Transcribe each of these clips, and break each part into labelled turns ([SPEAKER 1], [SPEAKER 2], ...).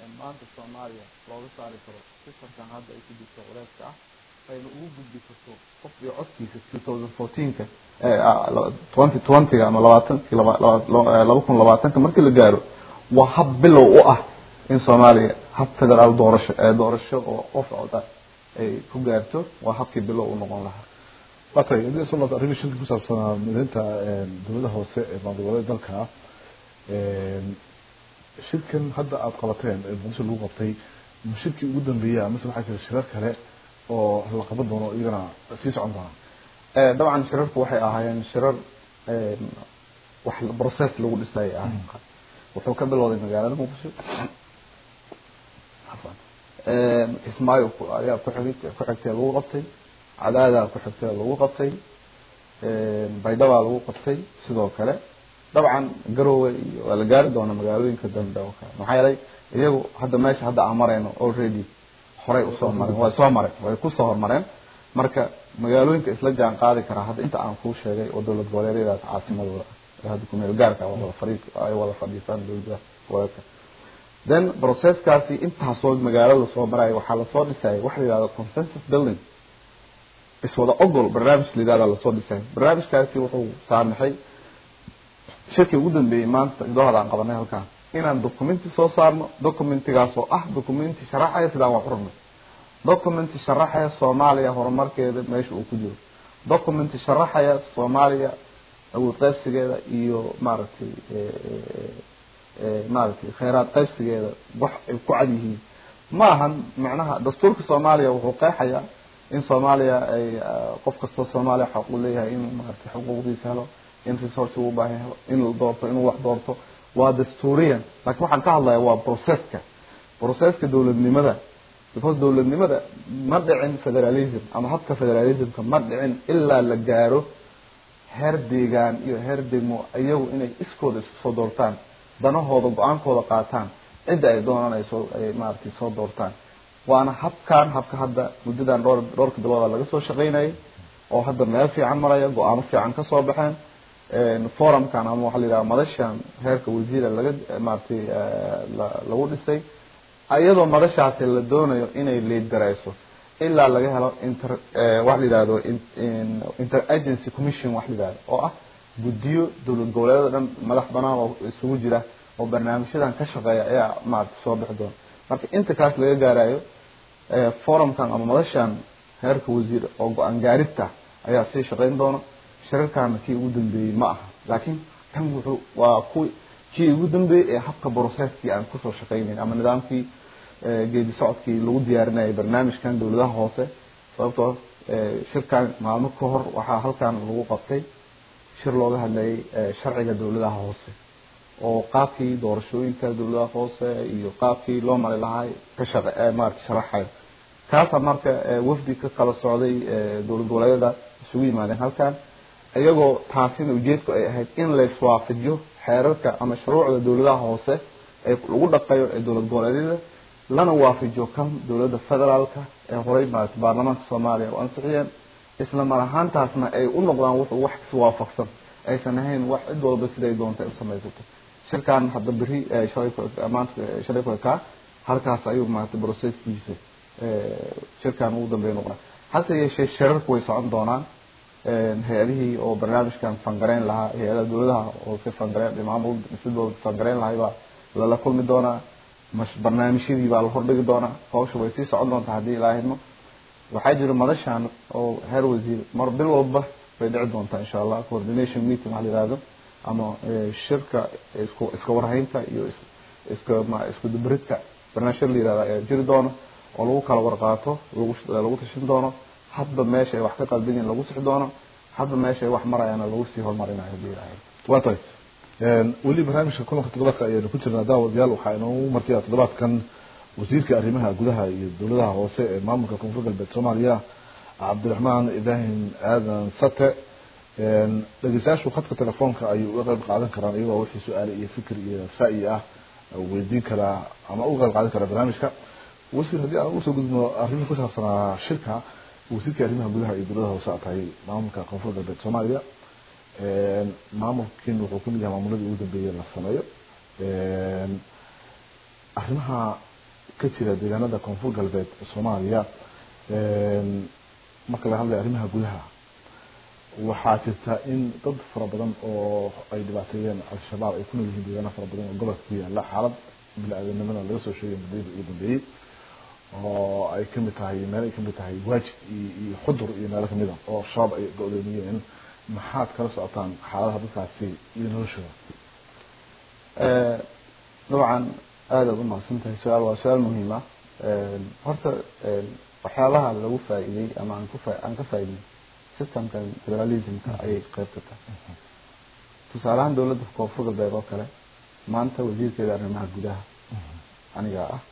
[SPEAKER 1] maanta soomaaliya looga saari karo sistamkan hadda ay ku jirto culeyska ah ayna ugu gudbi karto qof iyo codkiisa two thousand fourteenka twenty twentyga ama labaatankii laba kun labaatanka markii la gaaro waa hab bilow u ah in soomaaliya hab federaal doorasho doorasho oo qof coda ay ku gaarto waa habkii bilow u noqon lahaa
[SPEAKER 2] waa tahay haddii soo noqdo arrimii shirka ku saabsanaa mideynta dowladaha hoose ee maamulgoboleed dalka shirkan hadda aada qabateen ee muqdisho lagu qabtay ma shirkii ugu dambeeyay amase waxaa jira shirar kale oo la qaban doono iyagana sii socon doona
[SPEAKER 1] dabcan shirarku waxay ahaayeen shirar wax process lagu dhisay ahayn wuxuu ka bilowday magaalada muqdisho kismaayo ayaa kuxig ku xigtee lagu qabtay cadaadaa ku xigtee lagu qabtay baydhabaa lagu qabtay sidoo kale dabcan garowe iyo waa la gaari doona magaalooyinka dambe oo kale maxaa yeelay iyagu hadda meesha hadda aan marayno already horey usoo mareen way soo mareen way kusoo hormareen marka magaalooyinka isla jaan qaadi karaa hadda inta aan kuu sheegay oo dowlad goboleedyadaas caasimadooda ah hadda kumeel gaarka wada fadhi ay wada fadhiistaan dowlada goboleedka then processkaasi intaasoo magaalada soo maraya waxaa lasoo dhisayay waxa la yihahdo consensus building iswada ogol barnaamij la yihahda lasoo dhisay barnaamijkaasi wuxuu saamixay shirkii ugu dambeeyey maanta idoohada aan qabanay halkaan inaan documenti soo saarno documentigaas oo ah documenti sharaxaya sidaan wax ururno documenti sharaxaya soomaaliya horumarkeeda meesha uu ku jiro documenti sharaxaya soomaaliya awood qaybsigeeda iyo maaragtay maaragtay kheyraad qaybsigeeda wax ay ku cad yihiin ma ahan macnaha dastuurka soomaaliya wuxuu qeexayaa in soomaaliya ay qof kastoo soomaaliya xaq u leeyahay inuu maaragtay xuquuqdiisa helo in resource uu baahan helo in la doorto inuu wax doorto waa dastuuriyan laakiin waxaan ka hadlaya waa processka processka dowladnimada because dowladnimada ma dhicin federalism ama habka federalismka ma dhicin ilaa la gaaro heer deegaan iyo heer degmo iyagu inay iskooda isku soo doortaan danahooda go-aankooda qaataan cidda ay doonaan ay soo ay maaragtay soo doortaan waana habkan habka hadda muddadan dhowr dhowrka bilooda laga soo shaqaynayay oo hadda meel fiican maraya go-aamo fiican kasoo baxeen forumkan ama waxaa la yidhaha madashan heerka wasiira laga maaragtay lagu dhisay iyadoo madashaasi la doonayo inay leedgarayso ilaa laga helo inter waxa la yidhahdo inter agency commission wax la yidhahdo oo ah guddiyo dowlad goboleedyada dhan madax banaan oo isugu jira oo barnaamijyadan ka shaqeeya ayaa maaragtay soo bixi doona marka inta kaas laga gaarayo forumkan ama madashan heerka wasiir oo go-aan gaarista ayaa sii shaqayn doona shirarkaana kii ugu dambeeyey ma aha laakiin kan wuxuu waa ku kii ugu dambeeyey ee habka processkii aan kusoo shaqaynayn ama nidaamkii geedi socodkii lagu diyaarinayay barnaamijkan dowladaha hoose sababtoo shirkan maalmo ka hor waxaa halkan lagu qabtay shir looga hadlayay sharciga dowladaha hoose oo qaabkii doorashooyinka dowladaha hoose iyo qaabkii loo mari lahaa ka shaqe maarata sharaxayo kaasa marka wafdi ka kala socday dowlad goboleedyada isugu yimaadeen halkan iyagoo taasina ujeedku ay ahayd in la iswaafajiyo xeerarka ama shuruucda dowladaha hoose ee lagu dhaqayo ee dowlad goboleedyada lana waafajiyo kan dowladda federaalka ee horey maarata baarlamaanka soomaaliya u ansixiyeen isla mar ahaantaasna ay u noqdaan wuxuu wax iswaafaqsan aysan ahayn wax cid walba siday doontay u samaysato shirkan hadda beri shalay maanta shalay ku ekaa halkaas ayuu maarata processkiisa shirkan ugu dambeeya noqonaa hase yeeshee shirarku way socon doonaan hay-adihii oo barnaamijkan fangareyn lahaa hay-adaha dowladaha hoose fangareyn maamul sidooda fangareyn lahay baa lala kulmi doonaa mash barnaamijyadii baa la hordhigi doonaa hawsha way sii socon doontaa haddii ilaa hidmo waxaa jira madashan oo heer wasiir mar bil walba bay dhici doontaa insha allah coordination meeting waxa la yihahdo ama shirka isku iska warhaynta iyo iska ma isku dubridka barnaamijya la yihahda ayaa jiri doona oo lagu kala warqaato lagu lagu tashin doono hadba meesha ay wax ka qaldan yihin lagu sixi doono hadba meesha ay wax marayaana lagu sii horumarinayo hadii ilaahay
[SPEAKER 2] waa tahay weli barnaamijka kulanka toddobaadka ayaynu ku jirnaa daawadayaal waxaa inoogu martiya toddobaadkan wasiirka arrimaha gudaha iyo dowladaha hoose ee maamulka koonfur galbeed soomaaliya cabdiraxmaan ibraahim aadan sate dhegeystayaashu khadka telefoonka ayay uga qayb qaadan karaan iyagoo wixii su-aale iyo fikir iyo ra'yi ah weydiin karaa ama uga qayb qaadan karaa barnaamijka wasiir haddii aan usoo gudubno arrimihi ku saabsanaa shirka wasiirka arrimaha gudaha iyo dowladaha hoose aad tahay maamulka koonfur galbeed soomaaliya maamulkiin wuxuu kamid yahay maamuladii ugu dambeeyey la sameeyo arrimaha ka jira deegaanada koonfur galbeed soomaaliya marka laga hadlayo arrimaha gudaha waxaa jirta in dad fara badan oo ay dhibaateeyeen al-shabaab ay ku nool yihiin deegaana fara badan oo gobolka ku yaala xaalad bini-aadanimada laga soo sheegay muddadii ugu dambeeyey oo ay kamid tahay meel ay kamid tahay waajid iyo iyo xudur iyo meelo kamid a oo shabaab ay go-doomiyeen maxaad kala socotaan xaaladaha dadkaasi iyo noloshooda
[SPEAKER 1] dabcan aada u mahadsan tahay su-aal waa su-aal muhiim ah horta waxyaabaha lagu faa-iidey ama aan kufa aan ka faa-idnay systemkan federalismka ayay qeyb ka tahay tusaale ahaan dowladda koonfur galbeed oo kale maanta wasiirkeeda arrimaha gudaha aniga ah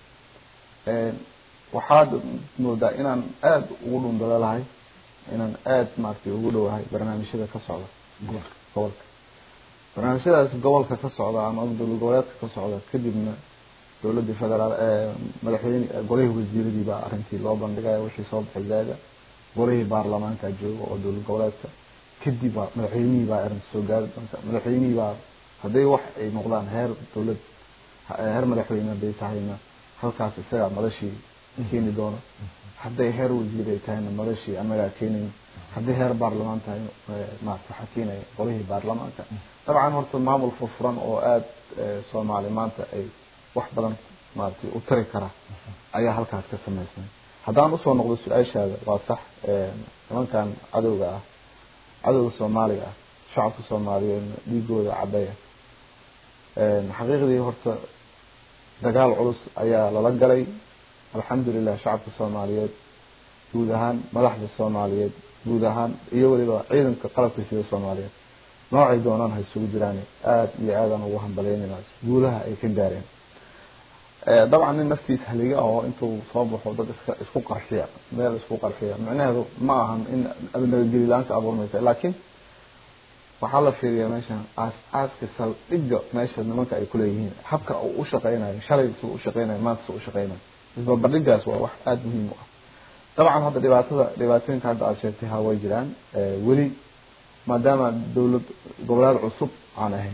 [SPEAKER 1] waxaad moodaa inaan aada ugu dhundalalahay inaan aada maaragtay ugu dhowahay barnaamijyada ka socda gobolka barnaamijyadaas gobolka ka socda ama dowlad goboleedka ka socda kadibna dowladii federaal madaxweyne golihii wasiiradii baa arrintii loo bandhigaya wixii soo baxay zaada golihii baarlamaanka jooga oo dowlad goboleedka kadib baa madaxweynihii baa arrinta soo gaari doonta madaxweynihii baa hadday wax ay noqdaan heer dowlad heer madaxweyne hadday tahayna halkaas isagaa madashii keeni doono hadday heer wasiir ay tahayna madashii annagaa keenayn haddii heer baarlamaan tahay maarata waxaa keenaya golihii baarlamaanka dabcan horta maamul furfuran oo aada soomaali maanta ay wax badan maaragtay u tari kara ayaa halkaas ka samaysmay haddaan usoo noqdo su-aashaada waa sax nimankan cadowga ah cadowga soomaaliga ah shacabka soomaaliyeed dhiigooda cadaya xaqiiqdii horta dagaal culus ayaa lala galay alxamdulilah shacabka soomaaliyeed guud ahaan madaxda soomaaliyeed guud ahaan iyo weliba ciidanka qalabka sida soomaaliyeed noocay doonaan ha isugu jiraan aada iyo aadaan ugu hambalyeynayna guulaha ay ka gaareen dabcan nin naftiisa haliga oo intuu soo baxo dad iska isku qarxiya meel isku qarxiya micnaheedu ma ahan in nabadgeli la-aanka abuurmaysa laakiin waxaa la fiiriyaa meeshan aas aaska saldhigga meesha nimanka ay kuleeyihiin habka uu u shaqeynayo shalay suu u shaqeynayo maanta suu u shaqeynayo isbarbardhigaas waa wax aada muhiim u ah dabcan hadda dhibaatada dhibaatooyinka hadda aada sheegtay ha way jiraan weli maadaama dowlad goboleed cusub aan ahayn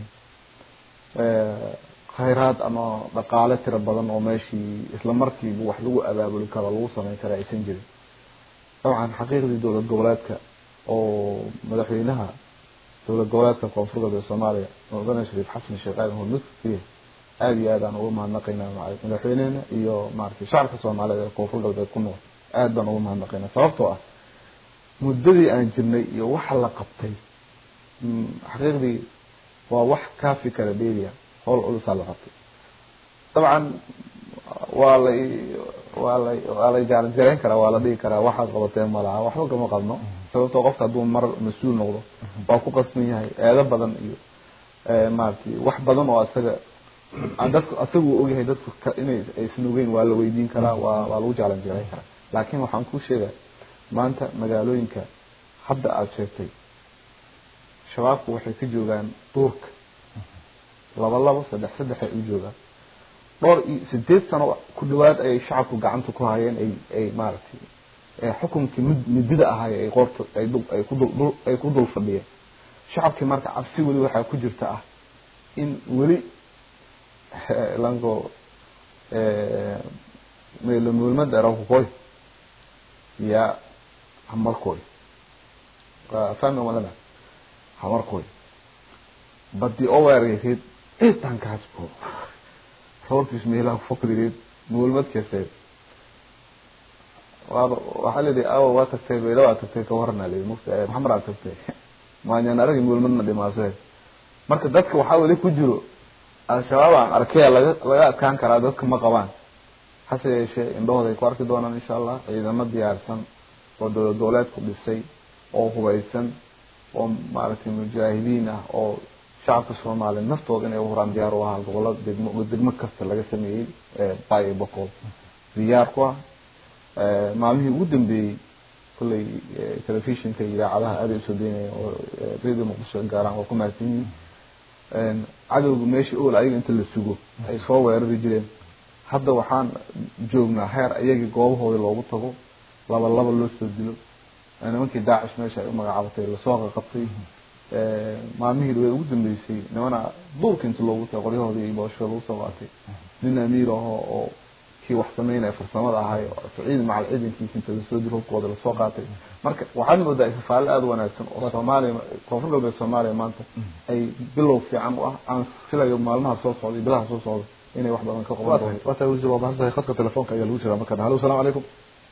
[SPEAKER 1] khayraad ama dhaqaale tiro badan oo meeshii isla markiiba wax lagu abaabuli karo lagu sameyn kara aysan jirin dabcan xaqiiqdii dowlad goboleedka oo madaxweynaha dowlad goboleedka koonfur galbeed soomaaliya mudane shariif xasan sheekh aadan hormudka keliya aada iyo aad aan uga mahadnaqaynaa madaxweynehena iyo maaragtay shacabka soomaaliyeed ee koonfur galbeed ku nool aada baan uga mahadnaqaynaa sababtoo ah muddadii aan jirnay iyo waxa la qabtay xaqiiqdii waa wax kaafi kara dheeriya howl culusaa la qabtay dabcan waa la waa la waa la jaaranjareyn karaa waa la dhihi karaa waxaad qabateen malaha waxba kama qabno sababtoo qofka hadduu mar mas-uul noqdo waa ku qasban yahay eedo badan iyo maaragtay wax badan oo isaga dadku isagu ogyahay dadku inay aysan ogeyn waa la weydiin karaa waa waa lagu jaalanjareyn karaa laakiin waxaan kuu sheegaya maanta magaalooyinka hadda aada sheegtay shabaabku waxay ka joogaan duurka laba labo saddex saddex ay u joogaan dhowr iyo sideed sano ku dhawaad ayay shacabku gacanta ku hayeen ay ay maaragtay xukunkii mid midida ahay ay qoorta ay dul ay ku dul ay ku dul fadhiyeen shacabkii marka cabsi weli waxaa ku jirta ah in weli lango meelamoolmada erakukoy ya hamarkoy waa fahmi walana hamarkoy badi oo weerareed intankaas bo roorkiis meelaha kufakrireed moolmadkeeseed waa waxaa la yidhi awa waa tagtay bayla waa tagtay ka warana layidhi mufti maxamed aa tagtay maanyaan aragi moolmadna dhimaasee marka dadka waxaa weli ku jiro al-shabaab aan arkaya laga laga adkaan karaa dadka ma qabaan hase yeeshee indhahooda ay ku arki doonaan insha allah ciidamo diyaarsan oo dowlad goboleedku dhisay oo hubaysan oo maaragtay mujaahidiin ah oo shacabka soomaaliya naftooda inay uhuraan diyaar u ahaa gobolada degmo degmo kasta laga sameeyey bay boqol diyaar ku ah maalmihii ugu dambeeyey kolley telefishinka iyo idaacadaha aaday usoo daynaya oo radio muqdisho gaaraan waa ku mahadsan yihiin cadowga meesha ool ayaga inta la sugo ay soo weerari jireen hadda waxaan joognaa heer iyagii goobahoodii loogu tago laba laba loo soo dilo nimankii daacish meesha ay u magacaabatay lasoo qaqabtay maalmihii dhaweed ugu dambeysay nimana duurka inta loogu tago qoryahoodii iyo booshoda lagu soo qaatay nin amiir ahoo oo kii wax sameynaya farsamada ahay ciidan macal ciidankiisa inta lasoo diro hubkooda lasoo qaatay marka waxaad moodaa ifafaale aada u wanaagsan oo soomaaliya koonfur galbeed soomaaliya maanta ay bilow fiican u ah aan filayo maalmaha soo socda iyo bilaha soo socda inay wax badan ka qaban
[SPEAKER 2] waa
[SPEAKER 1] doonto
[SPEAKER 2] tahay waa tahay wasiir waa mahadsantahay khadka telefoonka ayaa lagu jiraa markaan hallo asalaamu calaykum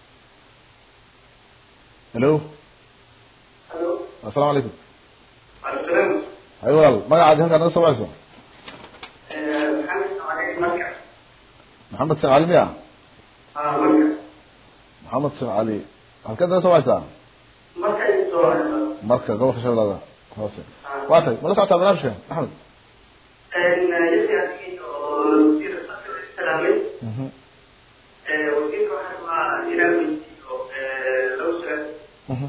[SPEAKER 2] hello asalaamu calaykum hay walaal magacaadi halkaa naga soo wacayso maxamed sheekh cali miya maxamed sheekh cali halkeed naga soo wacaysaa marka gobolka shabeellada hoose waa tahay mala socotaa barnaamijka maxamed Mhm. Mhm.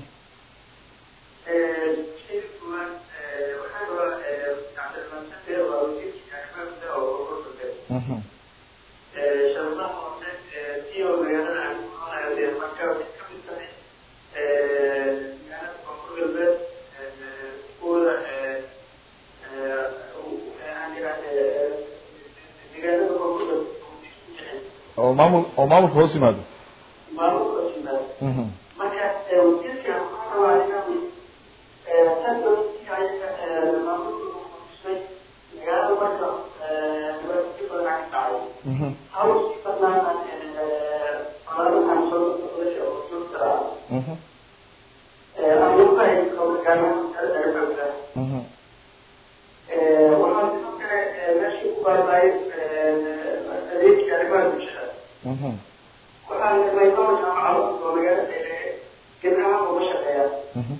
[SPEAKER 2] Mhm. oo maamul oo maamulka hoos yimaado Mhm. Mhm. Mhm. Mhm. Mhm. Mhm.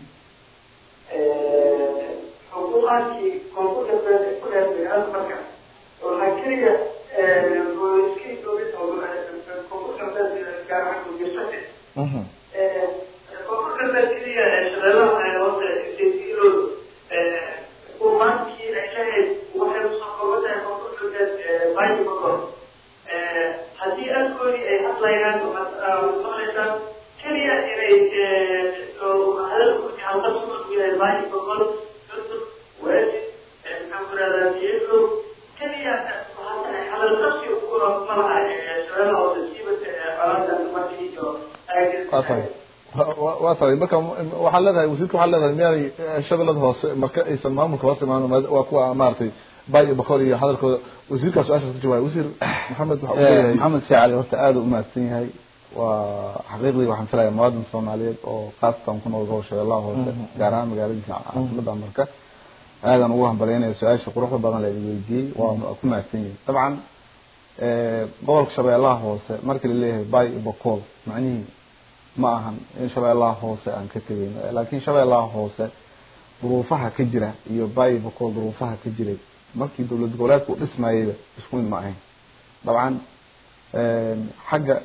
[SPEAKER 2] Mhm.
[SPEAKER 3] haddii alkoolii ay hadlayaan maqlaysaan keliya inay hadalku halqabsigood yahay baahi boqol durdur waajib maxaan ku rahdaa diyago keliya hadalqabsi malaha shabeellaha hoose siibata colaada markii iyo
[SPEAKER 2] waa tahay wa- waa tahay marka waxaad leedahay wasiirka waxaad leedahay miyaanay eh, shabeellada hoose marka aysan maamulka hoos imaan waa kuwa maaragtay bay iyo bakor iyo hadalkooda wasiirkaa su-aashaas ka jawaabay wasiir maxamed waxa uu leeyahay
[SPEAKER 1] maxamed sheekh cali horta aada u mahadsan yahay waa xaqiiqdii waxaan filayaa muwaadin soomaaliyeed oo khaasatan ku nool gobolka shabeellaha hoose gaar ahaan magaaladiisa caasimada marka aadan ugu hambalyaynaya su-aasha quruxda badan la idin weydiiyey waa ku mahadsan yahay dabcan gobolka shabeellaha hoose markii laleeyahay bay iyo bakool macnihii ma ahan in shabeellaha hoose aan ka tegayno laakiin shabeellaha hoose duruufaha ka jira iyo bay iyo bakool duruufaha ka jiray markii dowlad goboleedku u dhismayeyba isku mid ma ahayn dabcan xagga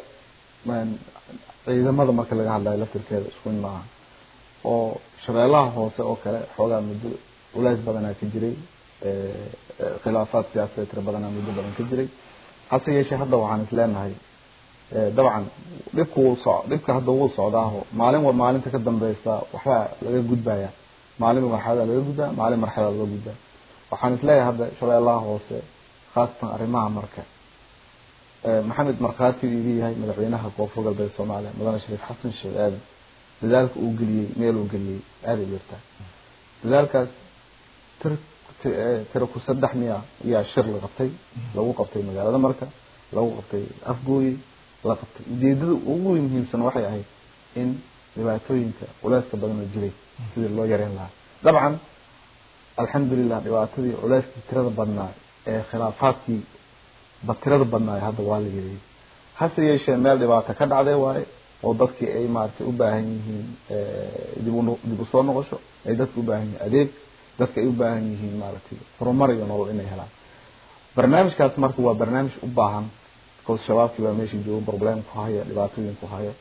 [SPEAKER 1] ciidamada marka laga hadlayo laftirkeeda isku mid ma aha oo shabeellaha hoose oo kale xoogaa muddo culays badanaa ka jiray khilaafaad siyaasadeed tira badanaa muddo badan ka jiray hase yeeshee hadda waxaan is leenahay dabcan dhibka wuu so dhibka hadda wuu socdaaho maalin wa maalinta ka dambeysa waxbaa laga gudbaya maalin marxalada laga gudbaa maalin marxalada laga gudbaa waxaan is leeyahay hadda shabeellaha hoose khaasatan arrimaha marka maxamed markhaati iga yahay madaxweynaha koonfur galbeed soomaaliya mudane shariif xasan sheekh aadan dadaalka uu geliyey meel uu geliyey aaday jirtaa dadaalkaas tir tira ku saddex miya ayaa shir la qabtay lagu qabtay magaalada marka lagu qabtay afgooye la qabtay ujeedada ugu muhiimsan waxay ahayd in dhibaatooyinka culeyska badanoo jiray sidii loo yareyn lahaa dabcan alxamdulilah dhibaatadii culeyskii tirada badnaa ee khilaafaadkii batirada badnaa hadda waa la yareeyey hase yeeshee meel dhibaato ka dhacday waaye oo dadkii ay maaragtay u baahan yihiin dib u dib usoo noqosho ay dadka u baahan yihiin adeeg dadka ay u baahan yihiin maaragtay horumar iyo nolol inay helaan barnaamijkaas marka waa barnaamij u baahan because shabaabkii baa meesha joogo problem ku haya dhibaatooyin ku haya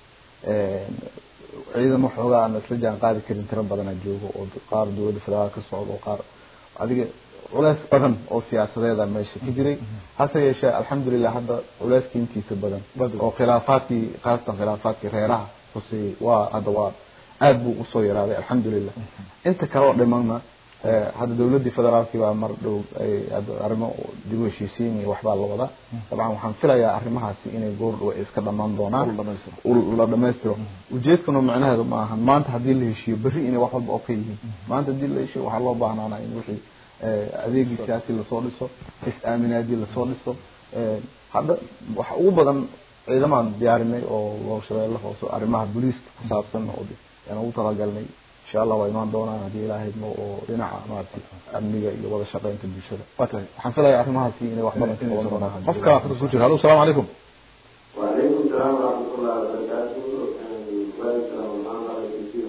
[SPEAKER 1] ciidan waxoogaa aan isla jaan qaadi karin tiro badana joogo oo qaar dowladda federaal ka socdo oo qaar adiga culeys badan oo siyaasadeeda meesha ka jiray hase yeeshee alxamdulilah hadda culeyska intiisa badan oo khilaafaadkii khaasatan khilaafaadkii reeraha huseeyey waa hadda waa aada buu usoo yaraaday alxamdulilah inta kale oo dhimanna hadda dawladdii federaalkii baa mar dhow ay arrimo dib u heshiisiin iyo waxbaa la wadaa dabcan waxaan filayaa arrimahaasi inay goor dhow ay iska dhamaan doonaan la dhamaystiro ujeedkuna macnaheedu ma ahan maanta haddii la heshiiyo berri inay wax walba oo ka yihiin maanta haddii la heshiiyo waxaa loo baahnaana in wixii adeegii siyaasi lasoo dhiso is-aaminaadii lasoo dhiso hadda waxa ugu badan ciidamaan diyaarinay oo loo shabeelle hoose arrimaha booliiska ku saabsan oo aan ugu talagalnay insha allah waa imaan doonaan haddii ilaahay mo oo dhinaca maaragtay amniga iyo wada shaqeynta bulshada waxaan filayaa arrimahaasi inay wax badan ka qaban doonaan
[SPEAKER 2] qofka khadka ku jira hallo asalaamu calaykum
[SPEAKER 4] وعليكم السلام ورحمة الله وبركاته وعليكم السلام ورحمة الله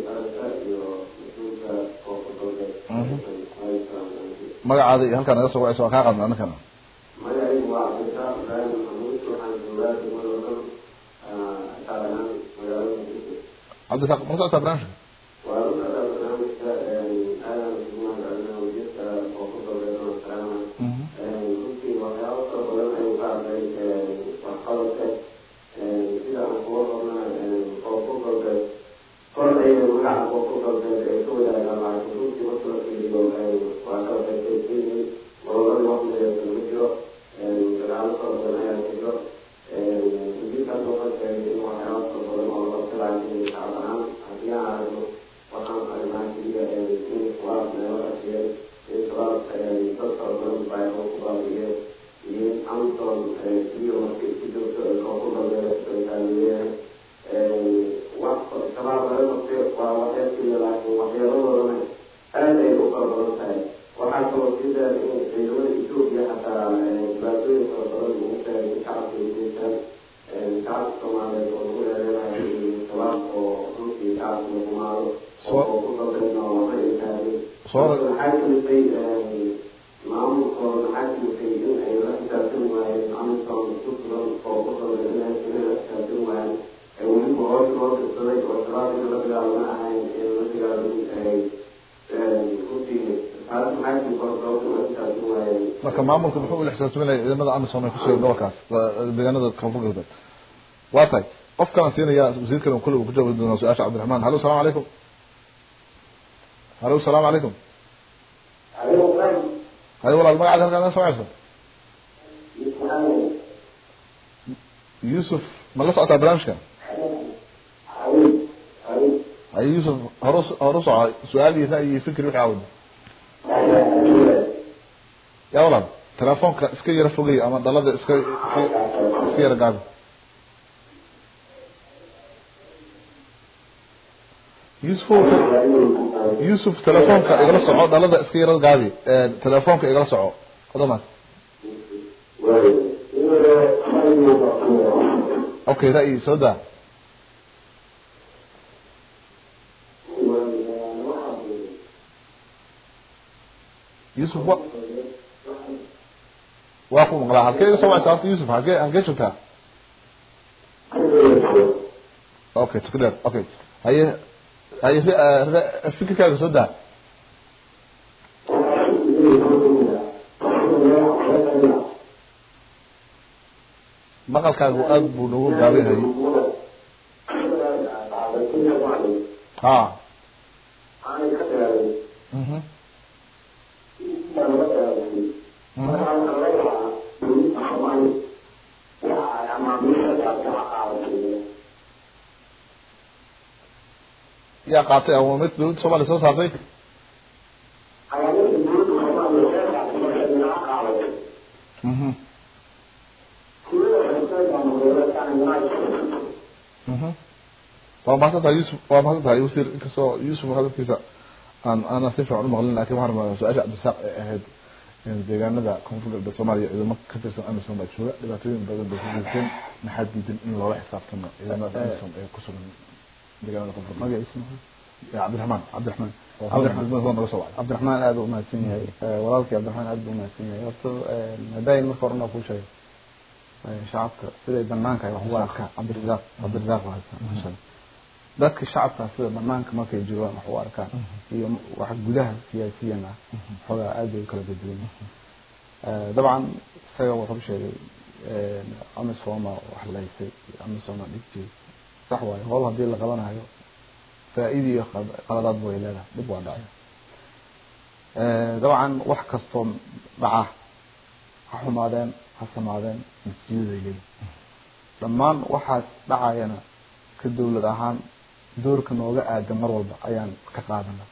[SPEAKER 4] وبركاته
[SPEAKER 2] magacaada iyo halkaan naga soo wacayso waa kaa qadna annakana
[SPEAKER 4] magacaygu waa cabdirasaaq ibraahim maxamuud waxaan joogaa degmada wadan taaganaan magaalada muqdisho
[SPEAKER 2] cabdisaaq ma socotaa barnaamijka
[SPEAKER 4] waa u socdaa barnaamijka aadan isugumaan galinaa wajirka oo ku dalbeedana salaama runtii waxyaabo fara badan ayuu ka hadlay waxqabadka sida aan kuga qornaa oo ku dalbeed kor ayay magaca oo ku dalbeed ay ka wadaagaan laakiin runtii marka la fiiriyo waa kala qaybqaybkeynay gobolada waqtigeeda ma jiro dagaalo fara badan ayaa ka jiro wasiirkaas waxaa sheegay in waxyaabo fara badan oo la filayo shacab ahaan haddii aan aragno waxaan aragnaa keliya in shabaab meelo ashiyeen in shabaab dad fara badan baayo ku baabi'iyeen iyo in amazon keliya marka isku joogto oo ku dalbeeya sootaaliyeyahay wax shabaab laga qabtay waa waxyar keliya laakiin waxyeeladoodana aad ay u fara badan tahay waxaa kaloo sii dheer in ciidamada etoobiya xataa dhibaatooyin fara badan ugu sheegay in shacabka ay geystaan shacabka soomaaliyeed oo lagu eedeynayo in shabaab oo runtii shacabka lagumaado oo ku dalbeedna oo waxba ay taagin maxaa kalisay maamulkooda maxaa kalisay in ay la xisaabtan waayeen amazon ku sugan oo ku dalbeed inay inay la xisaabtan waayeen weliba hoos loo dirsaday oo shabaab in la dagaalama ahayn in la dagaalamin ay runtii taas maxaa kii kor sababta la xisaabtan waayeen
[SPEAKER 2] marka maamulka muxuu ula xisaabtaminaya ciidamada amisom ay kusugan gobolkaas deegaanada koonfur galbeed waa tahay qof kalan siinaya wasiirkan kulle uu ku jawaabi doonaa su-aasha cabdiraxmaan hallo asalaamu calaykum hallo asalaamu calaykum haye walaal magacaada halkaan naga soo wacayso yuusuf ma la socotaa barnaamijka haye yuusuf hore hore u soco su-aal iyo ra'yi iyo fikri wixii aawada ya walaal telefoonka iska yara fogay ama dhalada iska iska iska yara gaabi yusuf yusuf telefoonka igala soco dhalada iska yara gaabi telefoonka igala soco odomaas okay ra'yi soo daa yusuf wa waa ku maqlaa halkee iga soo wacaysa horta yusuf halkee halkee joogtaa okay tukdheer okay haye haye fikirkaaga soo daa maqalkaagu aad buu nagu gaaban yahay ha mhm yaa qaatay ama mid dawladda soomaaliya soo saartay mhm mhm waa mahadsan tahay yusuf waa mahadsan tahay wasiir inkastoo yusuf hadalkiisa aan aanan si fiican u maqlin lakin waxaan rabaa su-aasha cabdisaaq ee ahayd deegaanada koonfur galbeed soomaaliya ciidamo ka tirsan amisom baa jooga dhibaatooyin badan bay ku geysteen maxaa diidan in loola xisaabtamo ciidamada amisom ee ku sugan deegaanada koonfur galbeed
[SPEAKER 1] magaciisa
[SPEAKER 2] cabdiraxmaan
[SPEAKER 1] cabdiraxmaan
[SPEAKER 2] cabdiraxmaan naga soo wacay
[SPEAKER 1] cabdiraxmaan aada u mahadsan yahay walaalkii cabdiraxmaan aada buu umahadsan yahay horta hadaayin marka horena kuu sheegay shacabka siday banaanka ay wax ugu arkaan cabdirasaaq cabdirasaaq mahadsan dadka shacabka sida banaanka markay joogaan wax u arkaan iyo wax gudaha siyaasiyan ah xoogaa aad bay u kala bedelan dabcan isaga wuxuu sheegay amisoma wax laysay amisoma dhigjeed sax waayo howl haddii la qabanayo faa-ida iyo qaladaadba way leedahay dhib waa dhacay dabcan wax kastoo dhaca ha xumaadeen ha samaadeen natiijaday leeyihin dhammaan waxaas dhacayana ka dawlad ahaan doorka nooga aadan mar walba ayaan ka qaadana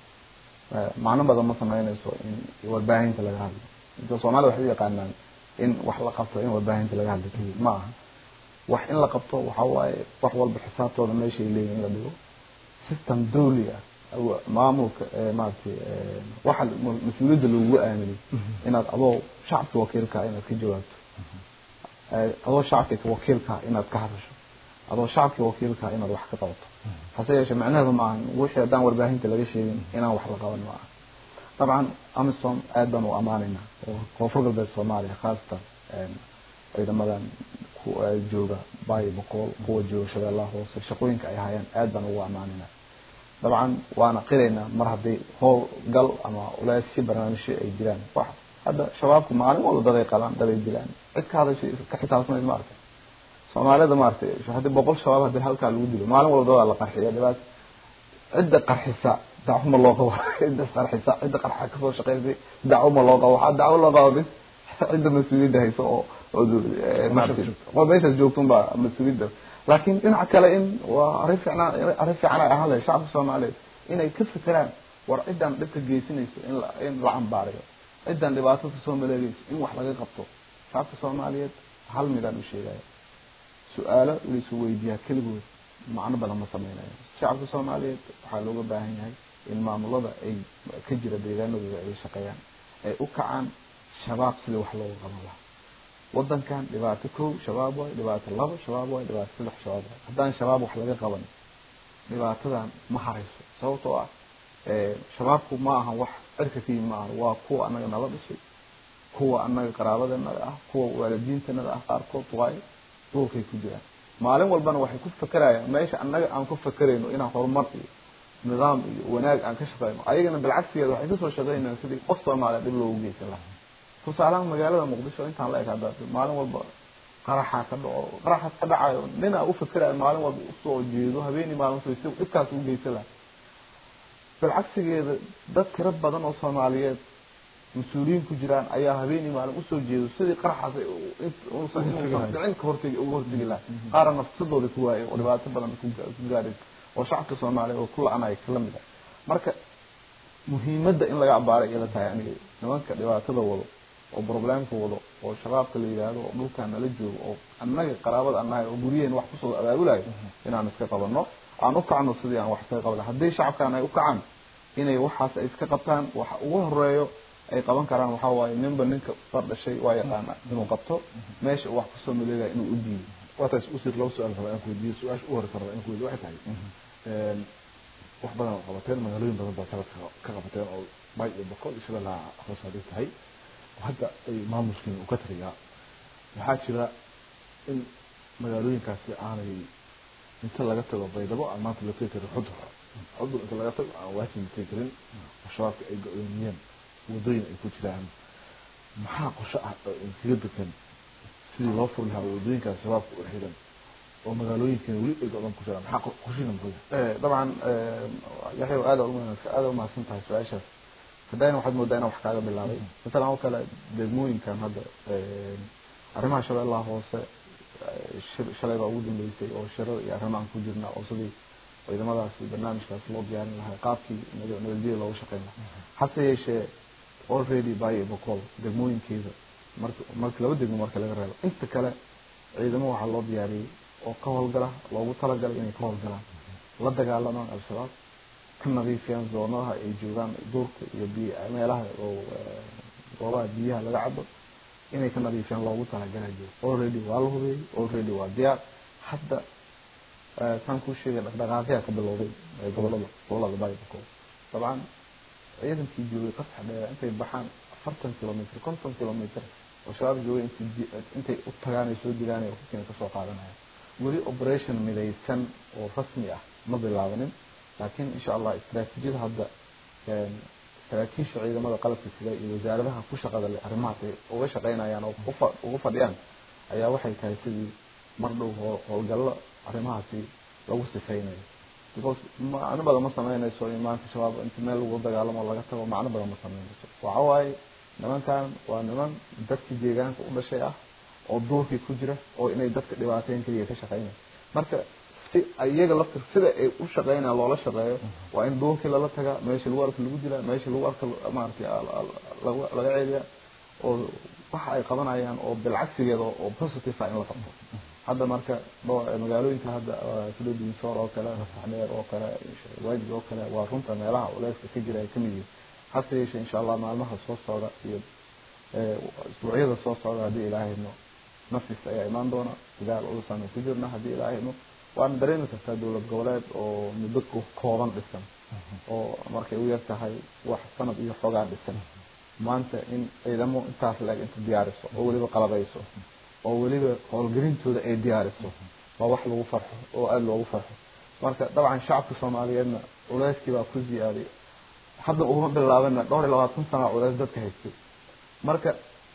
[SPEAKER 1] macno badan ma sameynayso in warbaahinta laga hadlo inta soomaalida waxay u yaqaanaan in wax la qabto in warbaahinta laga hadlo keliya ma aha wax in la qabto waxa waaye wax walba xisaabtooda meeshay leeyihin in la dhigo system dawli ah maamulka maaragtay waxa mas-uuliyadda loogu aaminay inaad adoo shacabka wakiilkaa inaad ka jawaabto adoo shacabka wakiilkaa inaad ka hadasho adoo shacabka wakiilkaa inaad wax ka qabato hase yeeshee macnaheedu maaha wixii haddaan warbaahinta laga sheegin inaan wax la qaban ma aha dabcan amisom aad baan u ammaanaynaa oo koonfur galbeed soomaaliya khaasatan ciidamadan jooga bayo boqol kuwa jooga shabeellaha hoose shaqooyinka ay hayaan aad baan ugu ammaanaynaa dabcan waana qiraynaa mar haddii howl gal ama ulaasyo barnaamijyo ay jiraan wax hadda shabaabku maalin walba daday qabaan daday dilaan cid ka hadashay ka xisaabtamays ma aragtay soomaalida maaragtay haddii boqol shabaab haddii halkaa lagu dilo maalin walba dadaa la qarxiya dhibaata cidda qarxisa dacwoma loo qabo cidda qarxisa cidda qarxa kasoo shaqeysay dacwoma loo qabo waxaa dacwo loo qabo bis cidda mas-uuliyadda hayso oo oo meeshaas joogtun baa mas-uuliyadda laakiin dhinaca kale in waa arrin fiicnaan arrin fiican ay ahaan lahayd shacabka soomaaliyeed inay ka fekeraan war ciddan dhibka geysanayso in la in la cambaarayo ciddan dhibaato kasoo maleegayso in wax laga qabto shacabka soomaaliyeed hal midaan u sheegaya su-aalo laisu weydiiyaa keligood macno badan ma sameynayo shacabka soomaaliyeed waxaa looga baahan yahay in maamulada ay ka jira deegaanadooda ay shaqeeyaan ay u kacaan shabaab sidii wax looga qaban lahaa wadankan dhibaato kow shabaab waay dhibaato labo shabaab waay dhibaato saddex shabaab waay haddaan shabaab wax laga qaban dhibaatadan ma harayso sababtoo ah shabaabku ma aha wax cirka ka yimi ma aha waa kuwa anaga nala dhashay kuwa anaga qaraabadeennada ah kuwa waalidiintanada ah qaarkood waayo dhulkay ku jiraan maalin walbana waxay ku fakerayaan meesha annaga aan ku fakerayno inaan horumar iyo nidaam iyo wanaag aan ka shaqeyno ayagana bilcagsigeeda waxay kasoo shaqeynayaan sidii qof soomaaliya dhib loogu geysan lahaa tusaalahan magaalada muqdisho intaan la eg hadda maalin walba qaraxaa ka dhaco qaraxaas ka dhacayo ninaa u fakerayo maalin walba usoo jeedo habeenii maalin soo si dhibkaas ugu geysan lahaa bilcagsigeeda dad tiro badan oo soomaaliyeed mas-uuliyiin ku jiraan ayaa habeenii maalin usoo jeedo sidii qaraxaas ficin ka hortegi uga hortegi lahaa qaara nafsadooda ku waayay oo dhibaato badan ku gaadhaysa oo shacabka soomaaliya oo ku la-anaya kala mid ah marka muhiimadda in laga abaaray ila tahay aniga nimanka dhibaatada wado oo problemka wado oo shabaabka la yidhaahdo oo dhulkaan nala joogo oo annaga qaraabada annahay oo guryaheen wax kusoo abaabulayo inaan iska qabano aan u kacno sidii aan wax iskaga qabana haddii shacabkan ay u kacaan inay waxaas ay iska qabtaan waxa ugu horeeyo ay qaban karaan waxaa waaye ninba ninka far dhashay waa yaqaana inuu qabto meesha uu wax kusoo maleegaya inuu u diido
[SPEAKER 2] waataas usir laba su-aal raba aan ku weydiiyo su-aasha u horeysa raba aan ku weydiyo waxay tahay wax badan oo qabateen magaalooyin badan baa sanadka ka qabateen oo bay iyo boqol iyo shabeellaha hoos haday tahay hadda ay maamulkiin uu ka taliyaa waxaa jira in magaalooyinkaasi aanay inta laga tago baydhabo aan maanta la tegi karin xudur xudur inta laga tago aan waajib la tegi karin oo shabaabka ay go-doomiyeen wadooyin ay ku jiraan maxaa qosho ah oo inkaga degan sidii loo furi lahaa wadooyinkaas shabaabka u xiran oo magaalooyinkan weli ay go-doon ku jiraan maxaa qoshina muxuu yahay
[SPEAKER 1] dabcan yaxya aada aada umahadsan tahay su-aashaas hadayna waxaad moodaa inaan wax kaaga bilaabay masalan oo kale degmooyinkan hadda arrimaha shabeellaha hoose shalay baa ugu dambeysay oo shirar iyo arrimaan ku jirna oo sidii ciidamadaasi barnaamijkaas loo diyaarin lahaa qaabkii nabadgelyada looga shaqeyn lahaa hase yeeshee already bayo bocol degmooyinkeeda mark marka laba degmo marka laga reebo inta kale ciidamo waxaa loo diyaariyey oo ka howlgala loogu talagalay inay ka howlgalaan la dagaalamaan al-shabaab ka nadiifiyaan zoonadaha ay joogaan duurka iyo biy meelaha oo goobaha biyaha laga cabo inay ka nadiifiyaan loogu talagalayo already waa la hubeeyey already waa diyaar hadda saan kuu sheegay dhaqdhaqaaqyaa ka bilowday gobolada gobolada baybako dabcan ciidankii joogay qasax dheer intay baxaan afartan kilomitr konton kilomitr oo shabaab joogay int intay u tagaan ay soo dilaan hubkiina kasoo qaadanaya weli operation midaysan oo rasmi ah ma bilaabanin laakiin insha allah istraatiijiyada hadda saraakiisha ciidamada qalabka sida iyo wasaaradaha ku shaqada leh arrimahaas ay uga shaqeynayaan oo uga fadhiyaan ayaa waxay tahay sidii mar dhow howlgallo arrimahaasi lagu sifeynayo because macno badan ma sameynayso in maanta shabaab inta meel lagu dagaalamo laga tago macno badan ma sameynayso waxa waaye nimankan waa niman dadkii deegaanka u dhashay ah oo duurkii ku jira oo inay dadka dhibaateyn keliya ka shaqeynaya marka si iyaga laftir sida ay u shaqeynayaan loola shaqeeyo waa in duurkii lala tagaa meesha lagu arka lagu dilaa meesha lagu arka maaragtay laga laga ceeliya oo waxa ay qabanayaan oo bilcagsigeeda oo positive ah in la qabto hadda marka magaalooyinka hadda sida dinsoor oo kale rasaxdheer oo kale waajid oo kale waa runta meelaha culeyska ka jira ay kamid yihiin hase yeeshee insha allah maalmaha soo socda iyo isbuucyada soo socda haddii ilaahayno nafista ayaa imaan doona dagaal ulusan ku jirna haddii ilaahayno waana dareemi kartaa dowlad goboleed oo muddo kooban dhisan oo markay u yar tahay wax sanad iyo xoogaa dhisan maanta in ciidamo intaas leeg inta diyaariso oo weliba qalabayso oo weliba howlgelintooda ay diyaariso waa wax lagu farxo oo aada loogu farxo marka dabcan shacabka soomaaliyeedna culeyskii baa ku ziyaaday hadda uma bilaabana dhowr iyo labaatan sana culeys dadka haystay marka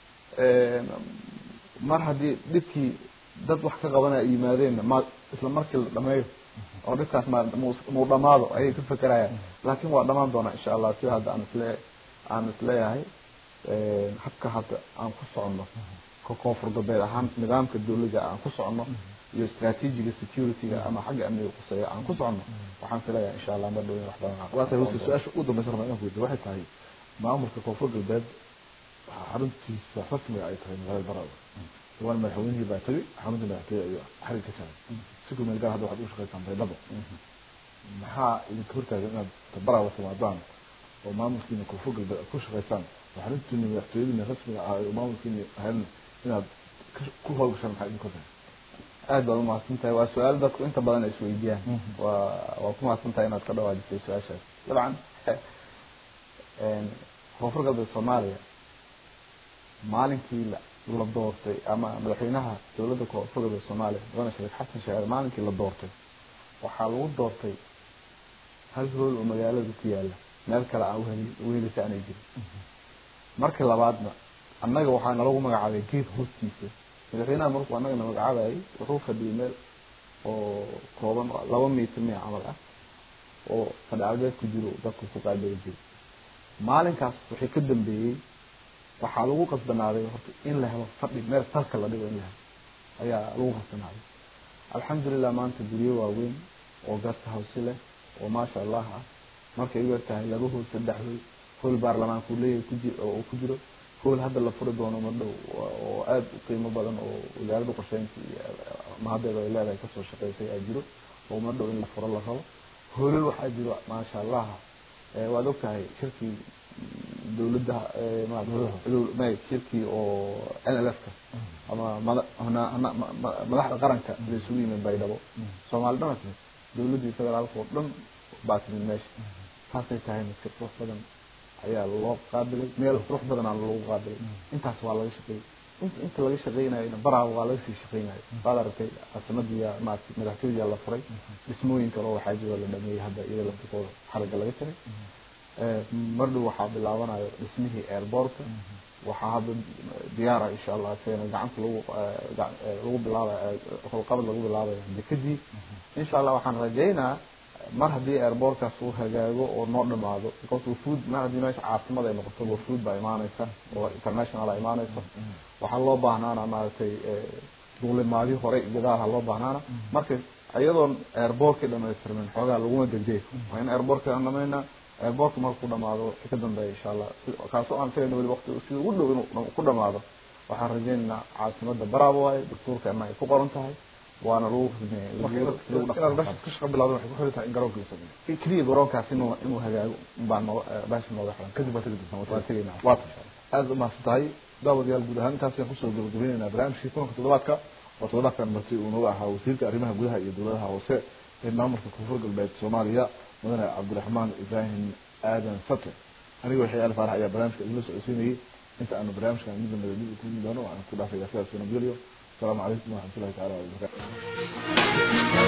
[SPEAKER 1] mar haddii dhibkii dad wax ka qabanaya ay yimaadeenna ma isla markii la dhameeyo oo dhibkaas ma muu dhamaado ayay ka fekerayaan laakiin waa dhamaan doonaa insha allah sida hadda aan isle aan isleeyahay habka hadda aan ku soconno ka koonfur galbeed ahaan nidaamka dawladda aan ku soconno iyo strategiga securityga ama xagga amniga quseeya aan ku soconno waxaan filayaa insha allah ma dhowin wax badan
[SPEAKER 2] waa tahay wasi su-aasha ugu dambaysa rabaa inaan ku weydiyo waxay tahay maamulka koonfur galbeed waxaa xaruntiisa rasmiga ay tahay magaalada barada dhawaan madaxweynihii baa tegay xarunta madaxtooye ayuu xarig ka jaray si ku meel gaar hadda waxaad u shaqaysaan baydhabo maxaa idinka hortaagan inaad barawa timaadaan oo maamulkiina koonfur galbeed aad ku shaqaysaan oo xaruntiina madaxtooyadiina rasmiga ah oo maamulkiina ahayn inaad ku hawlgashaan maxaa idinka hortaagan
[SPEAKER 1] aad baad umahadsan tahay waa su-aal dadku inta badan ay isweydiiyaan waa waa ku mahadsan tahay inaad ka dhawaajisay su-aashaas dabcan koonfur galbeed soomaaliya maalinkii la la doortay ama madaxweynaha dowladda koonfur galbeed soomaaliya mudane sheekh xasan sheekh maalinkii la doortay waxaa lagu doortay hal hool oo magaalada ku yaala meel kale aan uheli uhelisa aanay jirin markii labaadna annaga waxaa nalagu magacaabay geed hoostiisa madaxweynaha markuu annagana magacaabayay wuxuu fadhiyay meel oo kooban laba mitir miya camal ah oo fadhicalbeed ku jiro dadku ku qaabili jiray maalinkaas wixii ka dambeeyey waxaa lagu qasbanaaday horta in la helo fadhi meel salka la dhigo in la helo ayaa lagu qasbanaaday alxamdulilah maanta guryo waaweyn oo garta hawsi leh oo maasha allah ah markay u yartahay laba hool saddex hool hool baarlamaanku leeyahay kuji oo ku jiro hool hadda la furi doono ma dhow oo aada u qiimo badan oo wasaaradda qorsheynta iyo mahaddeeda ay leedahay kasoo shaqeysay aa jiro oo ma dhow in la furo la rabo hoolal waxaa jiro maasha allah waad ogtahay shirkii dawladda may shirkii oo n l f ka ama mada madaxda qaranka la isugu yimid baydhabo soomaali dhan timid dawladdii federaalka oo dhan baa timid meesha taasay tahayna si qurux badan ayaa loo qaabilay meel qurux badanaa lagu qaabilay intaas waa laga shaqeeyey inta inta laga shaqeynayona baraha waa laga sii shaqeynayo waad aragtay caasimadii maarata madaxtooyadiyaa la furay dhismooyin kale oo waxaa jiro la dhameeyey hadda iyada laftikooda xarigga laga jaray mardhow waxaa bilaabanayo dhismihii airbortka waxaa hadda diyaara insha allah isagana gacanta lagu lagu bilaabay holqabad lagu bilaabayo dekadii insha allah waxaan rajaynaa mar haddii airbortkaas uu hagaago oo noo dhamaado because wafood mar haddii meesha caasimad ay noqoto wafood baa imaaneysa oo international a imaaneysa waxaa loo baahnaana maaragtay duulimaadii hore gadaal ha loo baahnaana marka iyadoon airbortkii dhamaystirmin xoogaa laguma degdeg waa in airbortka aan dhamaynaa airbortka markuu dhamaado wixii ka dambeeya insha allah kaasoo aan filayna weli waqti sida ugu dhow inuu ku dhamaado waxaan rajaynaynaa caasimada baraaba waaye dastuurkeena ay ku qoran tahay waana lagu
[SPEAKER 2] inaad meesha ka shaqa bilaabdan waxay ku xiran tahay in garoonka la sameeyo
[SPEAKER 1] keliya garoonkaas inuu inuu hagaago baa noo baasha nooga xiran
[SPEAKER 2] kadib baa tegi doontaa
[SPEAKER 1] waa tegaynaa
[SPEAKER 2] waa tahay aada umahadsan tahay daawadayaal guud ahaan intaas ayaan kusoo gabagabaynaynaa barnaamijkii kulanka toddobaadka oo toddobaadkan marti uu nooga ahaa wasiirka arrimaha gudaha iyo dowladaha hoose ee maamulka koonfur galbeed soomaaliya mudane cabdiraxmaan ibraahim aadan sate aniga waxay al faarax ayaa barnaamijka idinla socodsiinayay inta aanu barnaamijkan mid lamida dib u kulmi doono waxaan ku dhaafaya sidaas nabadgelyo asalaamu calaykum waraxmatullahi taala wabarakatu